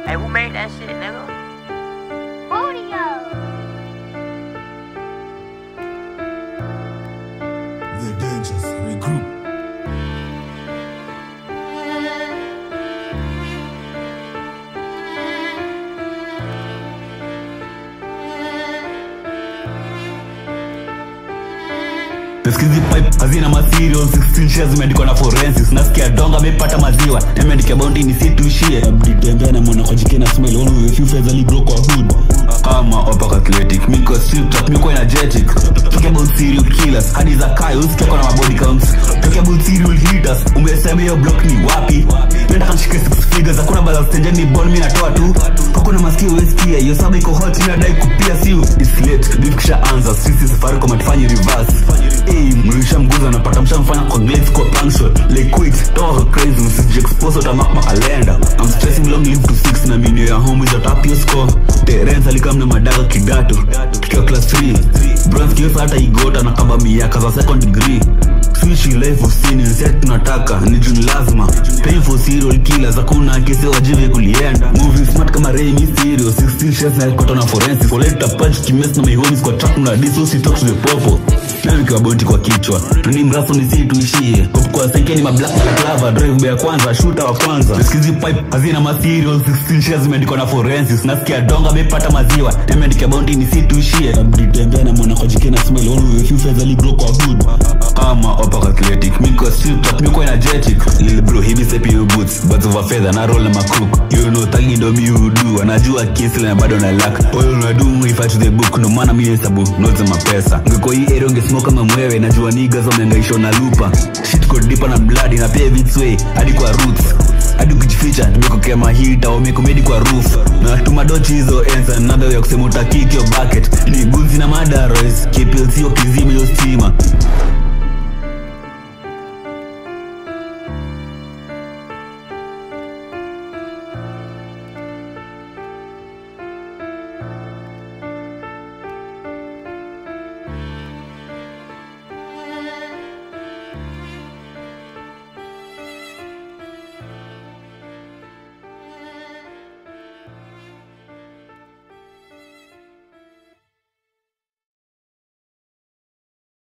Hey, who made that shit, nigga? Audio. The dangers regroup. Sikizi pipe hazina material 16 shares zimeandikwa na forensics nasikia donga amepata maziwa nimeandikia bounty ni situishie abditembea na mwana kwa jike na smile one of the few feathers ali grow kwa hood kama opak athletic miko strip trap miko energetic talk about serial killers hadi za kai usikia kwa na mabody counts talk about serial hitters umesema hiyo block ni wapi nenda kanishike six figures hakuna bala stenje ni ball mimi natoa tu hakuna masikio wesikia hiyo saba iko hot mimi nadai kupia siu it's late beef kisha anza sisi safari kwa matufanye reverse Hey, mlisha mguza napata mshamfanya kwa glades kwa puncture like quit toa crazy usije expose utamark my calendar I'm stressing long live to six na minu ya home is atap your score Terence alikam na madaga kidato tukiwa class 3 bronze kiwesa hata igota na kaba miaka za second degree Switch life usini nset tunataka ni juni lazima Paying for serial killers hakuna kesi wajive kulienda Moving smart kama Ray Mysterio 16 shares na headquarter na forensics Collect a punch kimes na my homies kwa track na diso si talk to the popo na nikiwa bonti kwa kichwa tuni mraso ni si tuishie Pop kwa senke ni mablack na clava drive ya kwanza shooter wa kwanza sikizi pipe hazina material 16 shares zimeandikwa na forensics nasikia donga amepata maziwa nimeandikia bounty ni si tuishie abditembea na mwana kwa jike na smile one of the few feathers ali grow kwa hood kama opak athletic miko strip trap miko energetic lil bro hivi sepi you boots but over feather na roll na macook you know tagi ndo mi udu anajua kesi na bado na luck oil na do if I to the book no maana mi hesabu notes za mapesa ngeko hii area ungesmoke kama mwewe najua niggas wamehangaishwa na lupa shit ko deeper na blood na pia its way hadi kwa roots hadi ukijificha tumekokea mahita wamekomedi kwa roof na tumadochi hizo ensa another way ya kusema utakiki yo bucket ni gunzi na madarois kplc wakizi